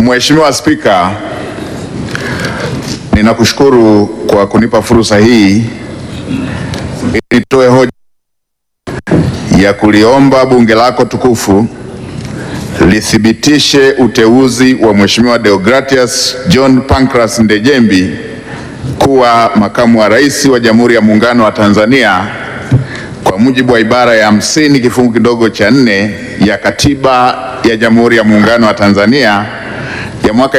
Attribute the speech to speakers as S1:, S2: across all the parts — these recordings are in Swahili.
S1: Mheshimiwa Spika, ninakushukuru kwa kunipa fursa hii ili nitoe hoja ya kuliomba bunge lako tukufu lithibitishe uteuzi wa Mheshimiwa Deogratias John Pancras Ndejembi kuwa makamu wa rais wa Jamhuri ya Muungano wa Tanzania kwa mujibu wa ibara ya hamsini kifungu kidogo cha nne ya Katiba ya Jamhuri ya Muungano wa Tanzania ya mwaka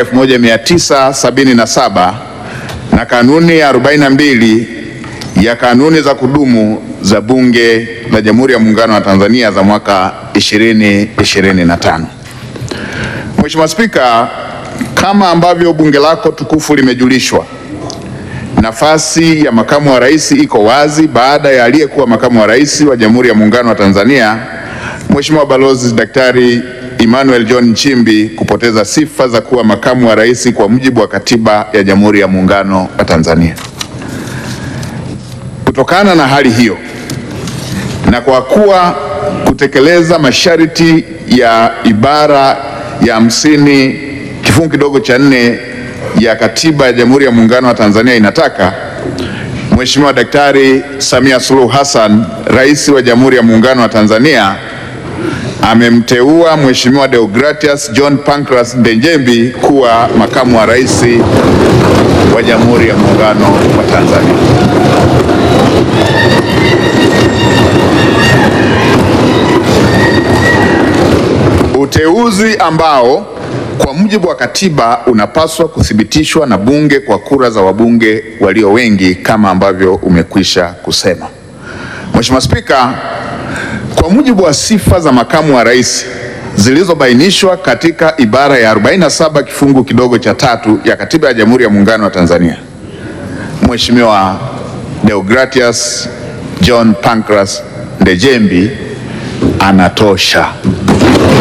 S1: 1977 na kanuni ya 42 ya kanuni za kudumu za Bunge la Jamhuri ya Muungano wa Tanzania za mwaka 2025. Mheshimiwa Spika, kama ambavyo bunge lako tukufu limejulishwa, nafasi ya makamu wa rais iko wazi baada ya aliyekuwa makamu wa rais wa Jamhuri ya Muungano wa Tanzania Mheshimiwa Balozi Daktari Emmanuel John Nchimbi kupoteza sifa za kuwa makamu wa rais kwa mujibu wa Katiba ya Jamhuri ya Muungano wa Tanzania. Kutokana na hali hiyo na kwa kuwa kutekeleza masharti ya ibara ya hamsini kifungu kidogo cha nne ya Katiba ya Jamhuri ya Muungano wa Tanzania inataka Mheshimiwa Daktari Samia Suluhu Hassan, Rais wa Jamhuri ya Muungano wa Tanzania amemteua Mheshimiwa Deogratias John Pancras Ndejembi kuwa makamu wa rais wa Jamhuri ya Muungano wa Tanzania. Uteuzi ambao kwa mujibu wa katiba unapaswa kuthibitishwa na bunge kwa kura za wabunge walio wengi kama ambavyo umekwisha kusema. Mheshimiwa Spika, kwa mujibu wa sifa za makamu wa rais zilizobainishwa katika ibara ya 47 kifungu kidogo cha tatu ya Katiba ya Jamhuri ya Muungano wa Tanzania, Mheshimiwa Deogratias John Pancras Ndejembi anatosha.